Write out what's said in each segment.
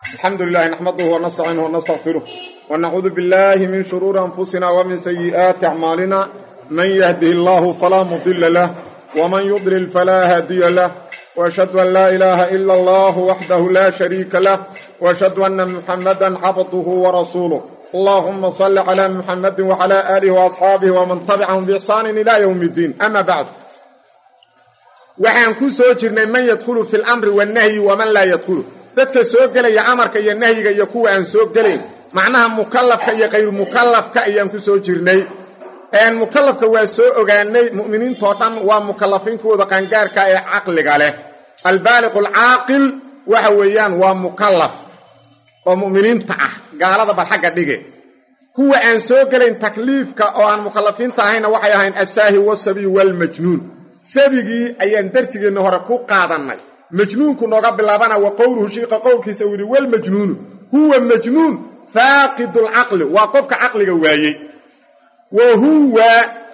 الحمد لله نحمده ونستعينه ونستغفره ونعوذ بالله من شرور أنفسنا ومن سيئات أعمالنا من يهده الله فلا مضل له ومن يضلل فلا هادي له وأشهد أن لا إله إلا الله وحده لا شريك له وأشهد أن محمدا عبده ورسوله اللهم صل على محمد وعلى آله وأصحابه ومن تبعهم بإحسان إلى يوم الدين أما بعد waxaan ku soo jirnay man yadkhulu fi lamri wannahyi waman laa yadkhulu dadka soo gelaya amarka iyo nahyiga iyo kuwa aan soo gelayn macnaha mukallafka iyo kayru mukallafka ayaan ku soo jirnay mukallafka waa soo ogaanay mu'miniintoo dhan waa mukallafiin kuwooda qaangaarka ee caqliga leh albaaliqu alcaaqil waxa weeyaan waa mukallaf oo mu'miniinta ah gaalada bal xagga dhige kuwa aan soo gelayn takliifka oo aan mukallafiinta ahayna waxay ahayn asaahi wasabiy waalmajnuun sabigii ayaan darsigeenna hore ku qaadannay majnuunku nooga bilaabana wa qowluhu shiiqa qowlkiisa uu yidhi walmajnuunu huwa majnuun faaqidulcaqli waa qofka caqliga waayey wa huwa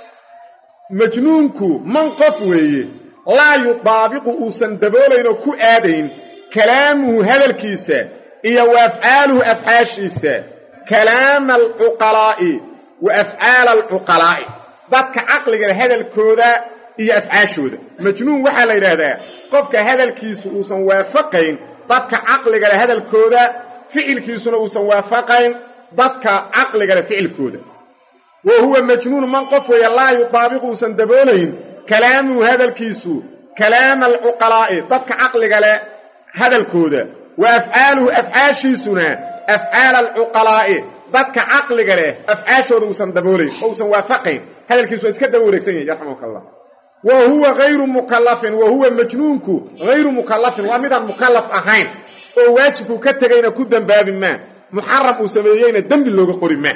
majnuunku man qof weeye laa yudaabiqu uusan daboolaynoo ku aadayn kalaamuhu hadalkiisa iyo wa afcaaluhu afcaashiisa kalaama alcuqalaa'i wa afcaala alcuqalaa'i dadka caqligale hadalkooda iyo afcaashooda majnuun waxaa la yidhaahdaa qofka hadalkiisu uusan waafaqayn dadka caqligale hadalkooda ficilkiisuna uusan waafaqayn dadka caqligale ficilkooda wa huwa majnuun man qof weeye laa yudaabiqu uusan daboolayn kalaamuhu hadalkiisu kalaama alcuqalaa'i dadka caqligale hadalkooda wa afcaaluhu afcaashiisuna afcaala alcuqalaa'i dadka caqliga leh afcaashooda uusan daboolayn oo uusan waafaqayn hadalkiisu waa iska daba wareegsan yahi yarxamuka allah wa huwa hayru mukallafin wa huwa majnuunku hayru mukallafin waa midaan mukallaf ahayn oo waajibku ka tegayna ku dembaabi maa muxaram uu sameeyeyna dembi looga qori maa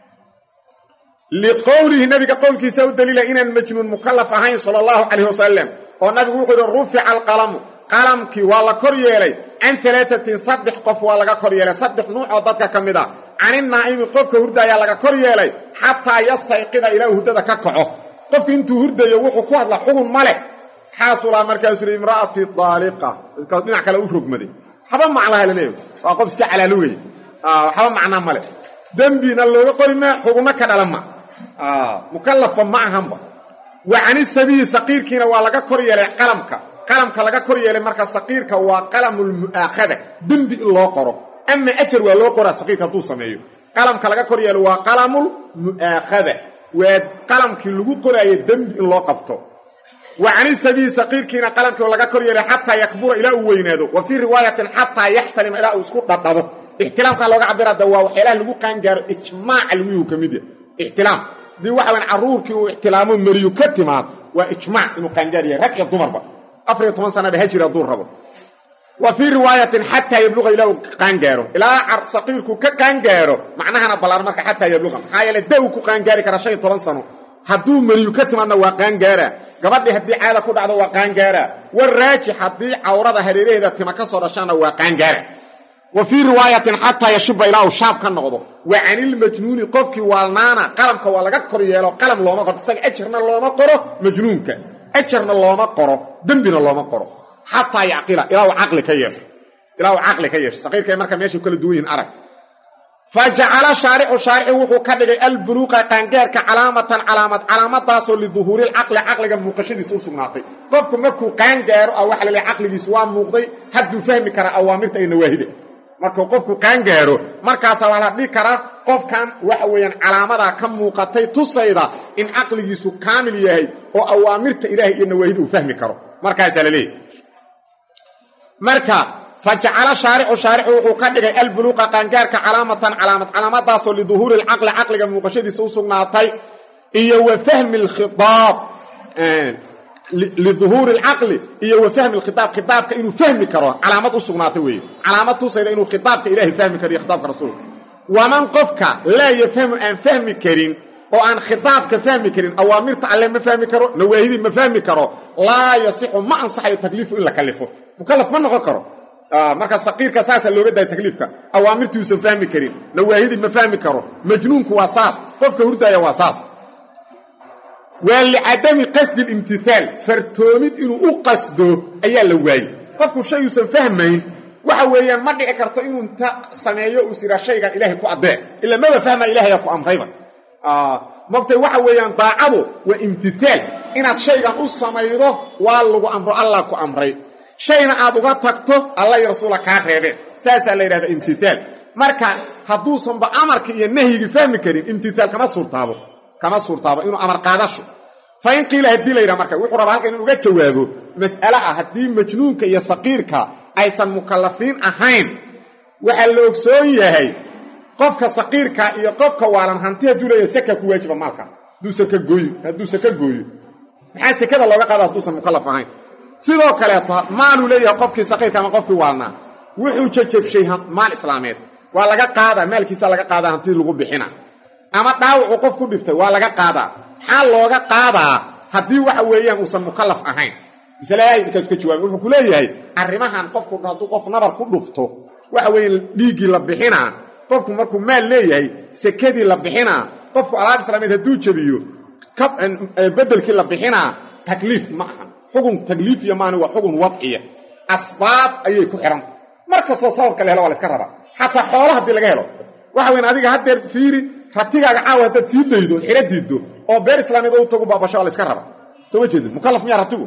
liqowlihi nabiga qowlkiisa u daliila inaan majnuun mukallaf ahayn sala allahu calayh wasalam oo nabigu wuxuu yidhi rufica alqalamu qalamkii waa la kor yeelay can alaatatin saddex qof waa laga kor yeelay saddex nuucoo dadka ka mid a caninaa'imi qofka hurda ayaa laga kor yeelay xataa yastayqida ilaa hurdada ka kaco qofku intuu hurdayo wuxuu ku hadla xugun ma leh xaasulaa markaasuu yidhi imra'atii daaliqa markaas dhinac kale u rogmaday waxba maclaha la leeyahy waa qof iska calaalugaya waxba macnaa ma leh dembina looga qori maa xugunno ka dhala ma mukallafa ma ahanba wa cani sabiyi saqiirkiina waa laga kor yeelay qalamka qalamka laga kor yeelay marka saqiirka waa qalamulmu'aakhada dembi in loo qoro ama ajar waa loo qoraa saqiirka hadduu sameeyo qalamka laga kor yeelay waa qalamulmu'aakhada waa qalamkii lagu qoraayo dembi in loo qabto wa cani sabiyi saqiirkiina qalamkii laga kor yeelay xataa yakbura ilaa uu weynaado wa fii riwaayatin xataa yaxtalima ilaa uu isku dhadhabo ixtilaamkaa looga cabirada waa waxyaalaha lagu qaangaaro ijmaaca laguyuu ka mid yahay ixtilaam haddii waxa weyn carruurkii uu ixtilaamo meriyu ka timaad waa ijmaac inuu qaangaar yahay rag iyo dumarba afariyo toban sanaba ha jira hadduu rabo wa fii riwaayatin xataa yabluqa ilaa uu qaangaaro ilaa saqiirku ka qaangaaro macnahana ballaan marka xataa yabluqa maxaa yeele da uu ku qaangaari karaa shan iyo toban sano hadduu meriyu ka timaadna waa qaangaara gabadhii haddii caada ku dhacdo waa qaangaara war raajix haddii cawrada hareeraheeda tima ka soo dhashaana waa qaangaara wa fii riwaayatin xataa yashuba ilaa uu shaab ka noqdo wa canilmajnuuni qofkii waalnaana qalamka waa laga kor yeelo qalam looma qoro isaga ajarna looma qoro majnuunka ajarna looma qoro dembina looma qoro xataa yacqila ilaa uu caqli ka yeesho ilaa uu caqli ka yeesho saqiirkay marka meeshay kala duwan yihin arag fa jacala shaaricu shaarici wuxuu ka dhigay albuluuqa qaangaarka calaamatan calaamad calaamadaasoo liduhuurilcaqli caqliga muuqashadiisa u sugnaatay qofku markuu qaangaaro ah waxa la leehay caqligiisu waa muuqday hadduu fahmi karaa awaamirta iyo nawaahida markuu qofku qaangaaro markaasaa waa la dhihi karaa qofkan waxa weeyaan calaamadaa ka muuqatay tusayda in caqligiisu kaamil yahay oo awaamirta ilaahay iyo nawaahida uu fahmi karo markaasaa la leeyahy marka fa jacala shaaricu shaaricu wuxuu ka dhigay albuluuqa qaangaarka calaamatan calaamad calaamadaasoo liduhuuri lcaqli caqliga muuqashadiisa u sugnaatay iyo wa fahmi lkhiaab liduhuuri alcaqli iyo wa fahmi alkhitaab khitaabka inuu fahmi karo calaamad u sugnaatay weeye calaamad tusayda inuu khitaabka ilaahay fahmi karo iyo khitaabka rasuulka waman qofka laa yafhamu aan fahmi karin oo aan khitaabka fahmi karin awaamirta alle ma fahmi karo nawaahidii ma fahmi karo laa yasixu ma ansaxayo takliifu in la kalifo mukallaf ma noqon karo marka saqiirka saasaa looga daaya takliifka awaamirtii uusan fahmi karin nawaahidii ma fahmi karo majnuunku waa saas qofka hurdaaya waa saas waa licadami qasdi limtihaal fartoomid inuu u qasdo ayaa la waayey qofku shay uusan fahmayn waxa weeyaan ma dhici karto inuu inta sameeyo uu siraa shaygan ilaahay ku addeec ila maba fahma ilahayaa ku amrayba mogtay waxa weeyaan daacadu waa imtihaal inaad shaygan u samaydo waa lagu amro allah ku amray shayna aad uga tagto alla iyo rasuula kaa reebeen saasaa la yidhahda imtihaal marka hadduusanba amarka iyo nahyigii fahmi karin imtihaal kama suurtaabo kama suurtaabo inuu amar qaadasho fa in qiila haddii la yidhaha marka wuxuu rabaa halkan in uga jawaabo mas'ale ah haddii majnuunka iyo saqiirka aysan mukallafiin ahayn waxaa la ogsoon yahay qofka saqiirka iyo qofka waalan hanti hadduu leeyahay saka ku waajiba maalkaas hadduu saka gooyo hadduu saka gooyo maxaa sekada looga qaada hadduusan mukallaf ahayn sidoo kaleeto maaluu leeyahay qofkii saqiirka ama qofkii waalnaa wuxuu jajabshay maal islaameed waa laga qaadaa maalkiisa laga qaadaa hantii lagu bixina ama dhaawacuu qof ku dhiftay waa laga qaadaa maxaa looga qaadaa haddii waxa weeyaan uusan mukallaf ahayn masaladahay markaas ka jawaabay wuxuu ku leeyahay arrimahan qofku hadduu qof nabar ku dhufto waxa weeye dhiiggii la bixinaa qofku markuu maal leeyahay sekadii la bixinaa qofku alaab islaameed hadduu jebiyo bedelkii la bixinaa takliif ma ahan xugun takliifiya maani waa xugun wadciya asbaab ayay ku xihanta mar kastoo sababka la helo waa la iska rabaa xataa xoola haddii laga helo waxa weyn adiga haddeer fiiri ratigaaga caawa haddaad sii daydo xiro diiddo oo beer islaameed oo u tagu baabasho waa la iska raba soo ma jeedid mukallaf miyaa ratigu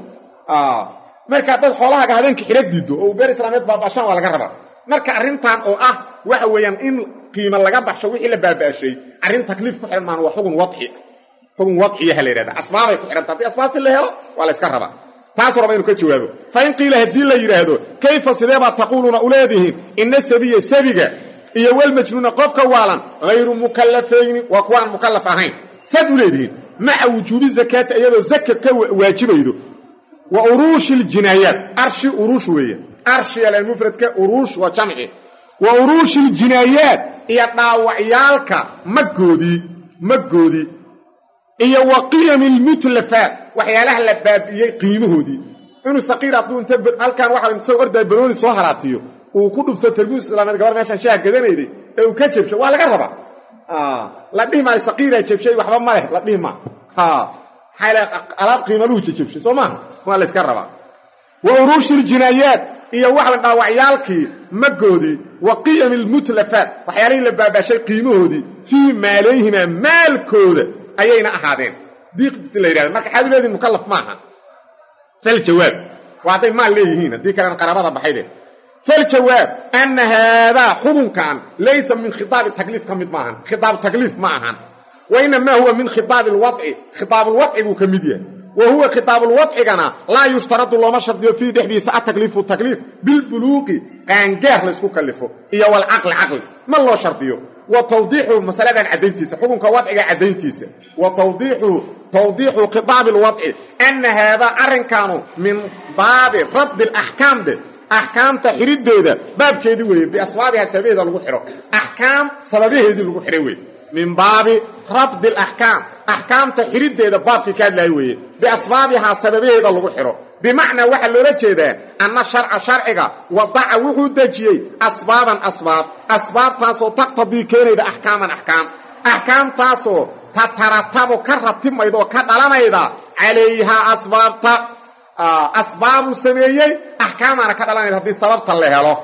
marka haddaad xoolahaaga habeenka xiro diiddo oo beer islaameed baabashaan waa laga rabaa marka arrintan oo ah waxa weeyaan in qiimo laga baxsho wixii la baaba'shay arrin takliif ku xihan maan waa xugun wadci xugun wadciyaha la yidhahda asbaabay ku xihanta haddii asbaabtii la helo waa la iska rabaa taasuu raba inu ka jawaabo fa in qiila haddii la yidhaahdo kayfa sideebaad taquuluuna u leedihiin ina sabiya sabiga iyo walmajnuuna qofka waalan hayru mukallafayni waa kuwaan mukallaf ahayn saad u leedihiin maca wujuubi zakaati iyadoo zaka ka waajibaydo wa uruushi ljinaayaat arshi uruush weeye arshi almufradka uruush waa jamci wa uruushi ljinaayaat iyo dhaawacyaalka maggoodii maggoodii iyo wa qiyami lmutlafaat waxyaalaha la baabi'iyey qiimahoodii inuu saqiir hadduu inta halkan waxa inta ordaa banooni soo haraatiyo uu ku dhufto tarbuus islaameed gabar meeshaan shaah gadanayday ee uu ka jabsho waa laga rabaa la dhihi maayo saqiiraa jabshay waxba ma leh la dhihi maa alaab qiimaluhu jajabshay soo maaha waa la yska rabaa wa uruushi ljinaayaat iyo waxan dhaawacyaalkii maggoodii wa qiyami lmutlafaat waxyaalihii la baabaashay qiimahoodii fii maalayhimaa maalkooda ayayna ahaadeen diiqdiisi la yidhahda marka xaad u leedihin mukallaf maaha faljawaab waa hadday maal leeyihiin haddii kalena qaraabada baxayde faljawaab ana haadaa xukunkan laysa min khitaabi takliif ka mid maahan khitaabu takliif ma ahan wa inamaa huwa min khitaabi lwadci khitaabulwadci buu ka mid yahay wa huwa khitaabulwadcigana laa yushtaradu looma shardiyo fiihi dhexdiisa atakliifu takliif bilbuluuqi qaangaar laysku kallifo iyo walcaqli caqli ma loo shardiyo wa tawdiixu masaladan caddayntiisa xukunka wadciga caddayntiisa wa tawdiixu tawdiixu khitaabi lwadci ana haadaa arrinkaanu min baabi rabdi alaxkaam de axkaamta xidhiddeeda baabkeedii weeye biasbaabiha sababaheeda lagu xidho axkaam sababaheedii lagu xidhay weye min baabi rabdi alaxkaam axkaamta xidhiddeeda baabkii ka hadlaaya weeye biasbaabihaa sababaheeda lagu xidho bimacnaa waxaa loola jeedaa anna sharca sharciga wadaca wuxuu dejiyey asbaaban asbaab asbaabtaasoo taqtadii keenayda axkaaman axkaam axkaamtaasoo tataratabu ka ratibmayda oo ka dhalanayda calayhaa asbaabta asbaabuu sameeyey axkaamaana ka dhalanayda haddii sababta la helo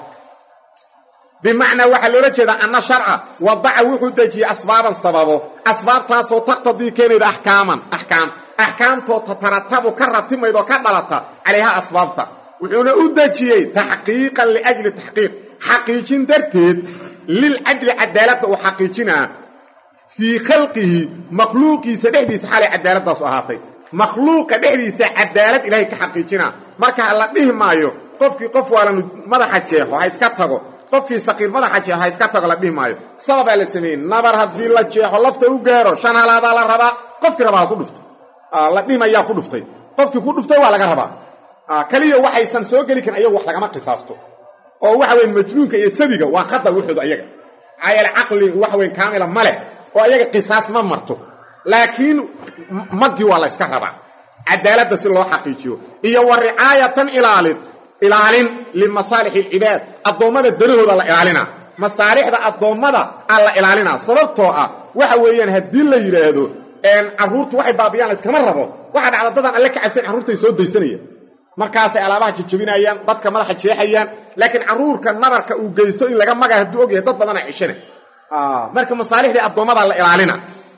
bimacnaa waxaa loola jeedaa anna sharca wadaca wuxuu dejiyey asbaaban sababo asbaabtaasoo taqtadii keenayda axkaaman axkaam axkaamtoo tataratabu ka ratibmayda oo ka dhalata calayhaa asbaabta wuxuuna u dejiyey taxqiiqan liajli taxqiiq xaqiijin darteed lilcadli cadaaladda uu xaqiijinaa fii khalqihi makhluuqiisa dhexdiisa xalay cadaaladaasu ahaatay makhluuqa dhexdiisa cadaalad ilaahay ka xaqiijinaa marka la dhihi maayo qofkii qof waalan madaxa jeexo ha iska tago qofkii saqiir madaxa jeexo ha iska tago la dhihi maayo sababaa la sameeyey nabar haddii la jeexo lafta u gaaro shan halaadaa la rabaa qofkii rabaa ha ku dhufto la dhihi mayaa ku dhuftay qofkii ku dhuftay waa laga rabaa kaliya waxaysan soo geli karin ayagu wax lagama qisaasto oo waxa weyn majnuunka iyo sabiga waa khata wuxooda ayaga cayal caqli waxa weyn kaamila ma leh oo ayaga qisaas ma marto laakiin maggii waa la yska rabaa cadaaladda si loo xaqiijiyo iyo wa ricaayatan ilaalin ilaalin limasaalixi alcibaad addoommada danahooda la ilaalina masaalixda addoommada aa la ilaalinaa sababtoo ah waxa weeyaan haddii la yidhaahdo carruurtu waxay baabiyaan layskama rabo waxaa dhacda dadaan alle ka cabsan carruurtay soo daysanaya markaasay alaabaha jajabinayaan dadka madaxa jeexayaan laakiin caruurka nabarka uu geysto in laga maga hadduu og yahay dad badana cishana marka masaalixdii addoommada la ilaalina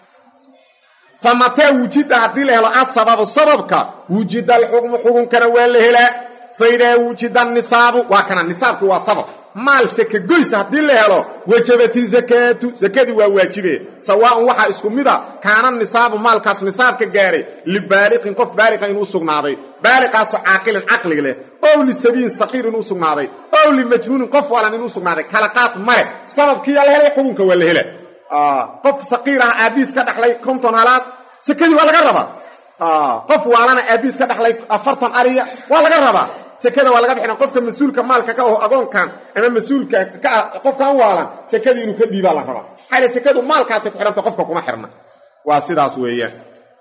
fa mataa wujida haddii la helo asababu sababka wujida alxukmu xukunkana waa la helaa fa idaa wujida nisaabu waa kana nisaabki waa sabab maal seke goysa haddii la helo wajabati zakaatu zakadii waa waajibe sawaaun waxaa isku mida kaana nisaabu maalkaas nisaabka gaaray libaaliqin qof baaliqa inuu sugnaaday baaliqaasoo caaqilin caqlig leh ow lisabiyin saqiir inuu sugnaaday ow limajnuunin qof walan inuu sugnaaday kala qaad male sababkiiyaa la helay xukunka waa la hela qof saqiir ah aabiis ka dhaxlay konton halaad sekadii waa laga rabaa qof waalana aabiis ka dhaxlay afartan ariya waa laga rabaa sekada waa laga bixina qofka mas-uulka maalka ka aho agoonkan ama mas-uulka ka ah qofkan waalan sekadii inuu ka dhiibaa la rabaa maxaa sekadu maalkaasay ku xihanta qofka kuma xirna waa sidaas weeyaan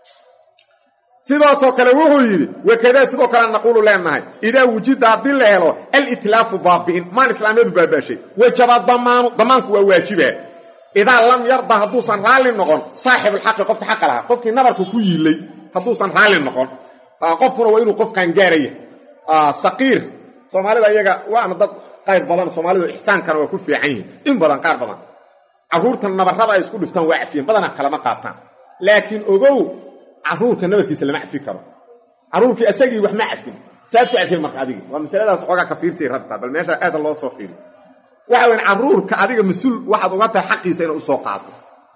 sidaasoo kale wuxuu yidhi wakadaa sidoo kale naquulu leenahay idaa wujida haddii la helo alitlaafu baabi'in maan islaamiyadu baabaashay wajaba damaanu damaanku waa waajiba idaa lam yarda hadduusan raalli noqon saaxibulxaqi qofka xaqa lahaa qofkii nabarka ku yiilay hadduusan raalli noqon qofkuna waa inuu qofkan gaaraya saqiir soomaalida iyaga waana dad qayr badan soomaalidu ixsaankana waa ku fiican yihin in badan qaar badan carruurta nabarrada ay isku dhiftaan waa cafiyen badanaa kalama qaataan laakiin ogow carruurka nabarkiisa lama cafi karo carruurkii isagii wax ma cafin saad ku cafiyey marka adigi waa masaladaas xoogaa ka fiirsay rabtaa bal meesha aada loo soo fiiri waxa weyn carruurka adiga mas-uul waxaad uga tahay xaqiisa inay usoo qaato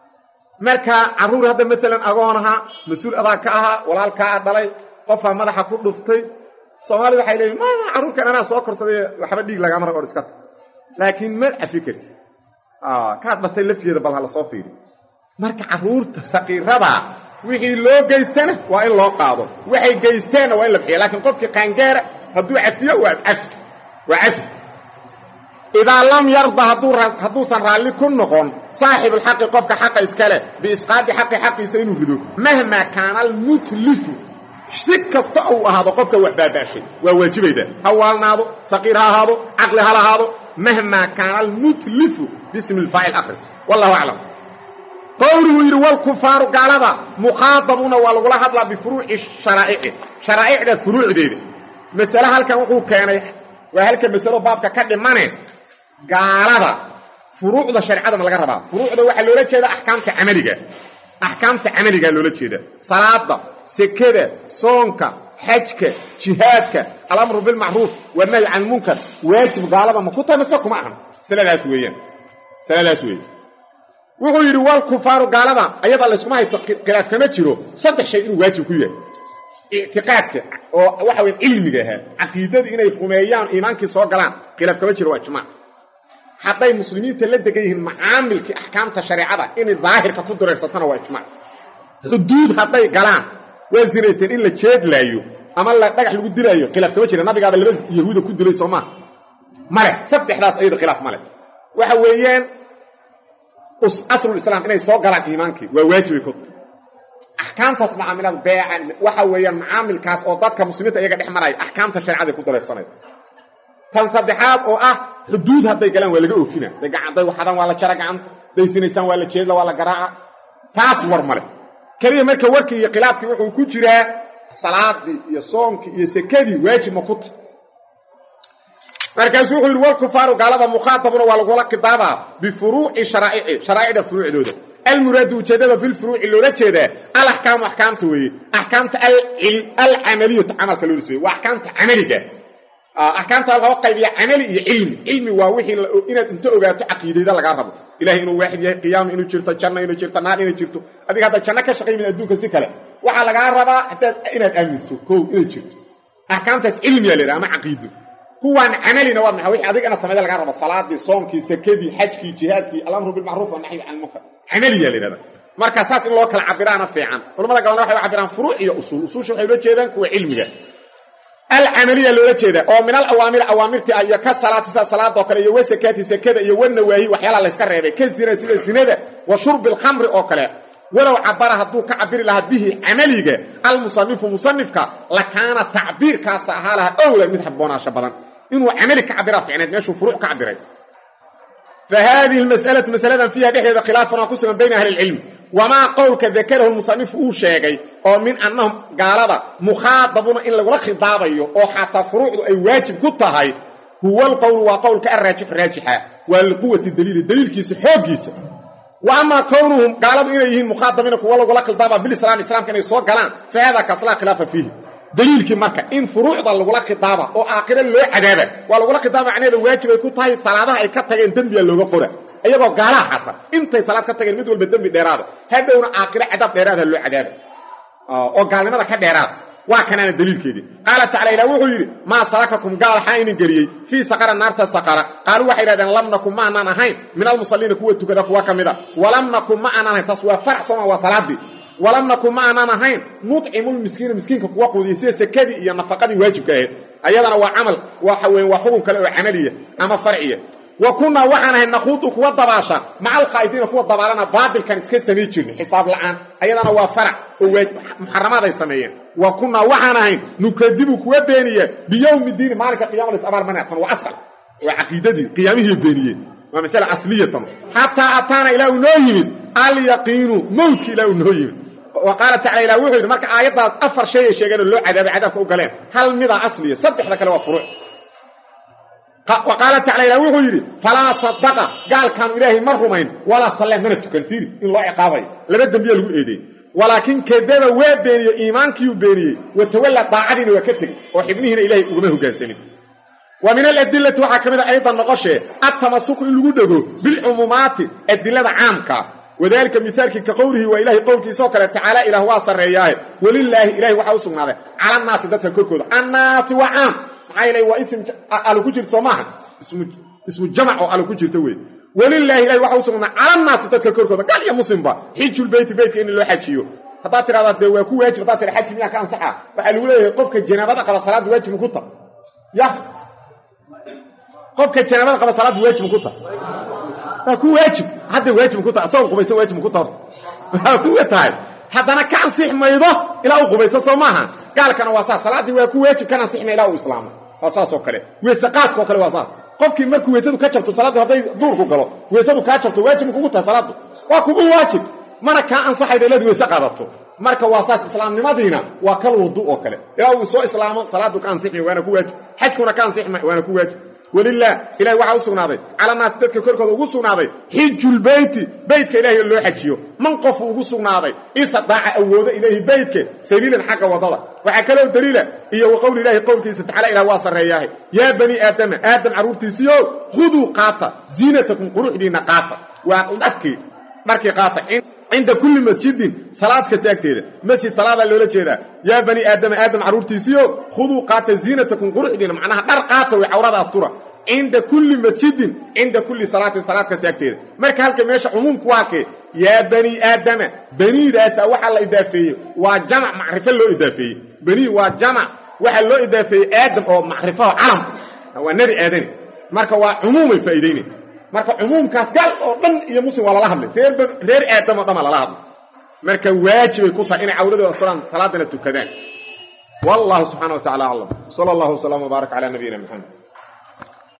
marka carruur hadda maalan agoon ahaa mas-uul adaa ka ahaa walaalkaa dhalay qofaa madaxa ku dhuftay soomaalida waxay leeyiin mama carruurkan anaa soo korsaday waxba dhiig lagama rag or iska ta laakiin ma cafi karti kaad dhatay laftigeeda bal ha la soo fiiri marka carruurta saqiirada wixii loo geystana waa in loo qaado waxay geysteenna waa in la bixiya laakiin qofkii qaangaara hadduu cafiyo waa cafis waa cafis idaa lam yarda hadduusan raalli ku noqon saaxibulxaqi qofka xaqa iskale biisqaadi xaqi xaqiisa inuu rido mahmaa kaana almutlifu si kasta uu ahaado qofka wax baabaashay waa waajibayda ha waalnaado saqiir ha ahaado caqli ha lahaado mahmaa kaana almutlifu bismi lfaacil akhri wallahu aclam qowluhu yidhi walkufaaru gaalada mukhaadabuuna waa lagula hadlaa bifuruuci sharaa'ici sharaa'icda furuucdeeda masale halkan wuxuu keenay waa halka masalo baabka ka dhimane gaalada furuucda shareecadana laga rabaa furuucda waxaa loola jeeda axkaamta camaliga axkaamta camaligaa loola jeeda salaada sekada soonka xajka jihaadka alamru bilmacruuf wanahyi can lmunkar waajib gaalada ma ku tahay mase kuma ahan masaladaas weeyaan masaladaas weeye wuxuu yidhi walkufaaru gaalada ayada layskuma haysto khilaaf kama jiro saddex shay inuu waajib ku yahay ictiqaadka oo waxa weya cilmiga ahaa caqiidadii inay rumeeyaan iimaankii soo galaan khilaaf kama jiro waa ijmaac hadday muslimiinta la degan yihiin macaamilkii axkaamta shareecada inay daahirka ku dureersatana waa ijmaac xuduud hadday galaan waa sinaysteen in la jeedlaayo ama la dhagax lagu dilaayo khilaaf kama jira nabigaaba laba yahuuda ku dilay soo maa male saddexdaas ayada khilaaf male waxa weeyaan aslulislaam inay soo galaan iimaankii waa waajibay ku axkaamtaas macaamilada beecan waxa weeyaan macaamilkaas oo dadka muslimiinta iyaga dhex maraya axkaamta sharecaday ku dareersanaya tan saddexaad oo ah xuduud hadday galaan waa laga oofina day waxadaan waa la jara gacanta day sinaysaan waa la jeedla waa la garaaca taas war male keliya marka warkii iyo khilaafkii wuxuu ku jiraa salaadii iyo soonkii iyo sekadii waajib ma ku tahay markaasuu wuxuu yidhi walkufaaru gaalada mukhaatabuna waa lagula khidaabaa bifuruuci sharaa'ici sharaa'icda furuucdooda almuraadu ujeeddada filfuruuci loola jeedaa alaxkaamu axkaamta weeye axkaamta alcamaliyatu camalka loo nisbeeye waa axkaamta camaliga axkaamta laba qaybiya camali iyo cilmi cilmi waa wixii inaad inta ogaato caqiidayda lagaa rabo ilahay inuu waaxid yahay qiyaama inuu jirto janno inuu jirto naar inay jirto adiga haddaad janno ka shaqaymin adduunka si kale waxaa lagaa rabaa hadaad inaad aaminto kow inay jirto axkaamtaas cilmiya la yidhaha ama caqiido kuwaan camalina waa maxaa wixii adiga ina samayda lagaa rabo salaadii soonkii sakadii xajkii jihaadkii alamru bilmacruuf wannaxyi can lmunkar camaliya la yidhahda marka saas in loo kala cabiraana fiican culamada galana waxay u cabiraan furuuc iyo usuul usuusha waxay ula jeedaan kuwa cilmiga alcamaliya loola jeeda oo min alawaamir awaamirti ah iyo ka salaati sida salaadoo kale iyo wasakaati sakada iyo wanawaahi waxyaalaha layska reebay ka zina sida zinada wa shurbi alkhamri oo kale walow cabara hadduu ka cabiri lahaa bihi camaliga almusanifu musanifka lakaana tacbiirkaasa ahaa lahaa owla mid habboonaasho badan inuu camali ka cabiraa ficneed meeshuu furuuc ka cabiray fa haadihi lmas'alatu masaladan fiiha dhexdeeda khilaafun aa ku sugan bayna ahli ilcilmi wamaa qowlka dakarahu musanifu uu sheegay oo min annahum gaalada mukhaadabuna in lagula khidaabayo oo xataa furuucdu ay waajib ku tahay huwa alqowlu waa qowlka arraajixu raajixa waa liquwati daliili daliilkiisa xooggiisa wa amaa kownuhum gaaladu inay yihiin mukhaadabiina kuwa lagula khidaaba bilislaam islaamka inay soo galaan fa hada kaas laa khilaafa fiihi daliilkii marka in furuucda lagula khidaaba oo aakhiro loo cadaaba waa lagula khidaaba macnaheeda waajib ay ku tahay salaadaha ay ka tageen dembiga looga qora iyagoo gaalaha xata intay salaad ka tageen mid walba dembi dheeraada hadhowna aakhiro cadaab dheeraada loo cadaaba oo gaalnimada ka dheeraada waa kanaana daliilkeedii qaala tacala ilah wuxuu yidhi maa salakakum gaal xaa inin geliyey fii saqara naarta saqara qaaluu waxay idhahdeen lam nakun ma aanaan ahayn min almusalliina kuwa tukada kuwa ka mida walam nakun ma aanaan ahayn taas waa farac sooma waa salaadii walam nakun ma aanaan ahayn nudcimulmiskiina miskiinka kuwa quudiya sida sekadii iyo nafaqadii waajibka ahayd ayadana waa camal waxa weyn waa xukun kale oo camaliya ama farciya wa kunnaa waxaan ahay nakhuudu kuwa dabaasha maca alkhaa'idiina kuwa dabaalana baadilkan iska samay jirnay xisaab la'aan ayadana waa farac oo muxaramaad ay sameeyeen wa kunnaa waxaan ahayn nukadibu kuwa beeniya biyowmi diini maalinka qiyama las abaarmanatan waa asal waa caqiidadii qiyaamihii beeniyeen waa masale asliyatan xataa ataana ilaa uu noo yimid alyaqiinu mowdki ilaa uu noo yimid wa qaala tacala ilah wuxuu yidhi marka aayaddaas afar shay ay sheegeen oo loo cadaabay cadaabka u galeen hal midaa asliya saddexda kale waa furuuc wa qaala tacala ilah wuxuu yidhi falaa sadaqa gaalkaanu ilaahay ma rumayn walaa sallee mana tukan fiiri in loo ciqaabayo laba dembiya lagu eedeey walaakin kadaba waa beeniyey iimaankiiuu beeniyey watawalla daacadiina waa ka tegey oo xibnihiina ilaahay ugama hogaansanin wa min aladilati waxaa ka mid a aydan noqoshee altamasuku in lagu dhego bilcumuumaati adilada caamka wadalika mihaalkii ka qowlihi waa ilahay qowlkiisoo kale tacaala ilaah waa sarreeyaahe welilaahi ilahay waxaa u sugnaaday cala annaasi dadka korkooda annaasi waa caam maxaa yeele waa ism alu ku jirta soo maaha ismu jamac oo alu ku jirta wey welilaahi ilahay waxa u sugnaaday cala annaasi dadka korkooda gaal iyo muslimba xijulbeyti beytka in loo xajiyo haddaad tidhahdaa dee waa ku waajib haddaad tidha xaji miyaa ka ansaxa waxaa lagu leeyahay qofka janaabada qaba salaadda waajib ku ta ya qofka janaabada qaba salaadda waajib ku ta waa ku waajib hadda waajib ku tahay asagoo qubaysan waajib ku tahay waa kuwa tahay haddana ka ansix maydo ilaa uu qubayso soo maaha gaalkana waa saas salaaddii waa ku waajib kan ansix may ilaa uu islaamo waa saas oo kale weese qaadka oo kale waa saas qofkii markuu weysadu ka jabto salaaddu hadday duurku galo weysadu kaa jabto waajib kugu tahay salaaddu waa kugu waajib mana kaa ansaxayda ilaad weyse qaadato marka waa saas islaamnimadiina waa kal wudu oo kale ilaa uu soo islaamo salaaddu ka ansixmay waana ku waajib xajkuna ka ansixmay waana ku waajib walilah ilahay waxaa u sugnaaday cala naasi dadka korkooda ugu sugnaaday xijulbeyti beytka ilahay loo xajiyo man qofu ugu sugnaaday istidaaca awooda ilayhi beytka sabiilan xagga wadada waxaa kaloo daliila iyo wa qowli ilahi qowlkiisa tacala ilah waa sarreeyaahe yaa bani aadama aadam carruurtiisiio khuduu qaata ziinatakum quruxdiinna qaata waa dharkii dharkii qaata cinda kulli masjidin salaad kasta agteeda masjid salaadaa loola jeedaa yaa bani aadama aadam carruurtiisiio khuduu qaata ziinatakum quruxdiina macnaha dhar qaata way cawrada astura cinda kulli masjidin cinda kulli salaatin salaad kasta agteeda marka halka meesha cumuumku waa kee yaa bani aadama baniidaasa waxaa la idaafeeyey waa jamac macrifo loo idaafeeyey banii waa jamac waxaa loo idaafeeyey aadam oo macrifaho calam waa nebi aadani marka waa cumuumay faa'iidayna marka cumuumkaas gaal oo dhan iyo muslim waa lala hadlay reer aadam oo dhan baa lala hadlay marka waajibay ku tahay inay cawladooda asturaan salaadana tukadaan wallahu subxana wa tacala aclam sala allahu wasalam wbaarak cala nabiyina maxamed